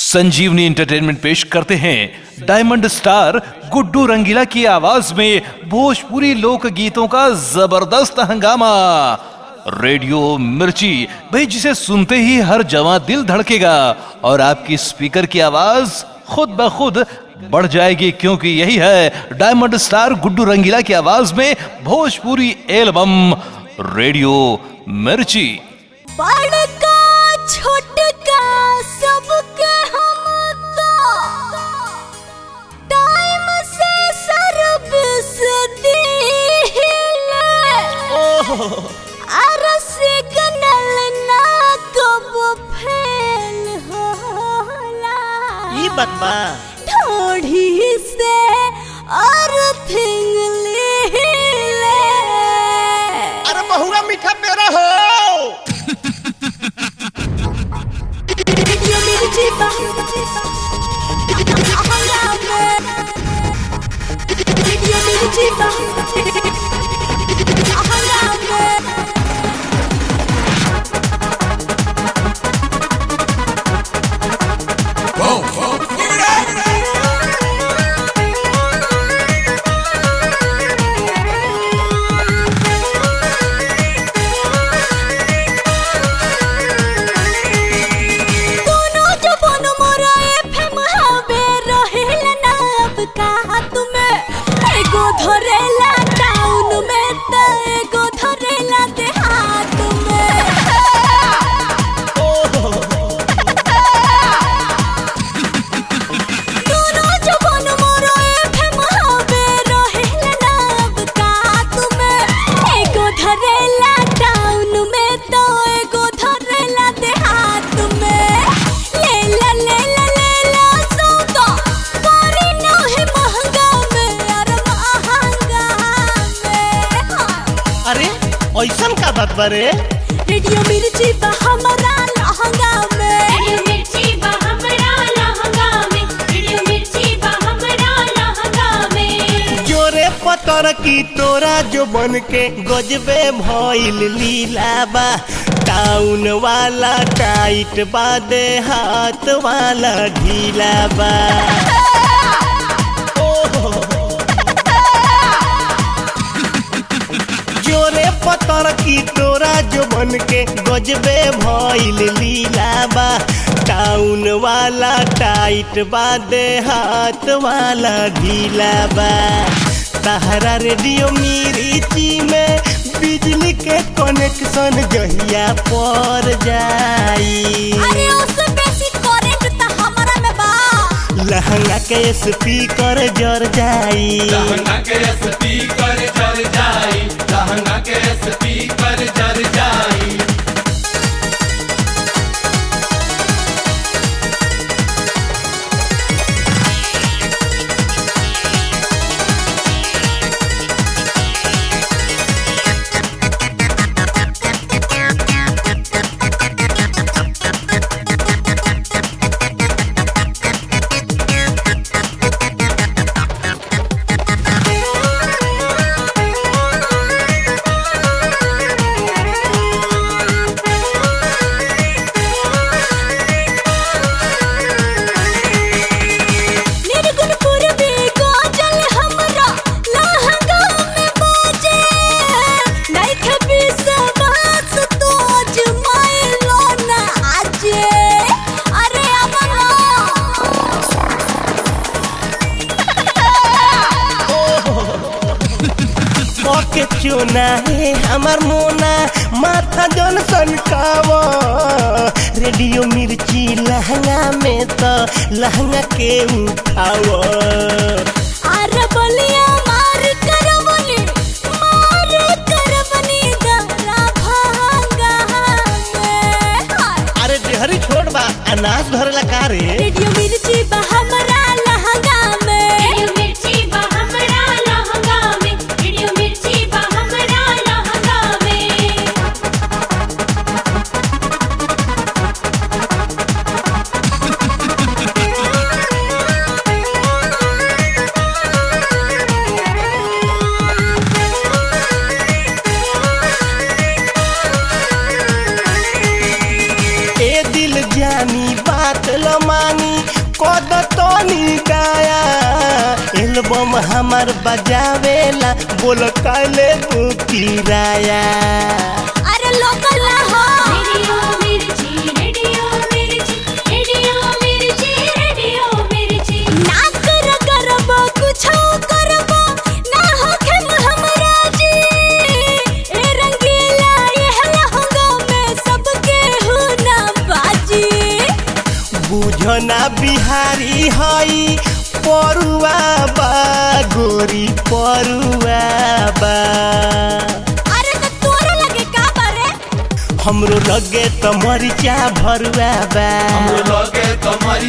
संजीवनी एंटरटेनमेंट पेश करते हैं डायमंड स्टार गुड्डू रंगीला की आवाज में भोजपुरी लोक गीतों का जबरदस्त हंगामा रेडियो मिर्ची भाई जिसे सुनते ही हर जवां दिल धड़केगा और आपकी स्पीकर की आवाज खुद ब खुद बढ़ जाएगी क्योंकि यही है डायमंड स्टार गुड्डू रंगीला की आवाज में भोजपुरी एल्बम रेडियो मिर्ची बड़का छोटका सबके हम तो टाइम से सर्विस दिले अर सिग्नल ना कब फेल होला ई बात बा ढोढ़ी से अर्थिंग ले अरे बहुआ मीठा पेड़ा हो रेडियो मिर्ची बा रेडियो मिर्ची बा दोनों जबान मोरा एफएम हवे रहेला ना अब कहा तुम्हें एगो धरेला टाउन में त एगो धरेला देहात में दोनों जबान मोरा एफएम हवे रहेला ना अब कहा तुम्हें एगो धरेला टाउन में त एगो धरेला देहात में लेला लेला लेला सौदा करी ना है महंगा में अरे महंगा में अरे ऐसन का बात बा रे रेडियो मिर्ची बा हमारा लहंगा में रेडियो मिर्ची बा हमरा लहंगा में रेडियो मिर्ची बा हमरा लहंगा में जोरे पतर की तोरा जो बन के गजबे भइल लीला बा टाउन वाला टाइट बा दे हाथ वाला ढीला बा जोरे पतर की तोरा जो बन के गजबे भइल लीला बा टाउन वाला टाइट बा दे हाथ वाला ढीला बा तहरा रेडियो मिर्ची में बिजली के कनेक्शन जहिया पर जाई अरे उससे बेसी करंट त हमारा में बा लहंगा के स्पीकर जर जाई लहंगा के स्पीकर जल जाई लहंगा के स्पीकर जल जाई निर्गुण पूर्वी गोजल हमरा लहंगा में बाजे नहीं खबी सबास तो जमाइलो ना आजे अरे अमरा के चुना है हमार मोना माथा जन सनकाव रेडियो मिर्ची लहंगा में तो लहंगा के उठाव अरे बलिया मार करवनी मार करवनी गरा भांगा में हाय। अरे डेहरी छोड़ बा अनाज धरला का रे रेडियो मिर्ची बा हमरा लहंगा में रेडियो मिर्ची बा हमरा लहंगा में रेडियो मिर्ची बा हमरा लहंगा में ए दिल जानी बात ल मानी रानी कद तनी दाया एल्बम हमार बजावेला बोल काले किराया अरे लोकल ना हो रेडियो मिर्ची रेडियो मिर्ची रेडियो मिर्ची रेडियो मिर्ची ना कर करब कुछो करब ना होखे हमरा जी ए रंगीला ये लहंगा में सबके हो ना बाजी बुझना बिहारी हई परुआ बा गोरी परुआ बा अरे तो तोरा लगे का बारे हमरो लगे त मरिचा भरुआ बा हमरो लगे तो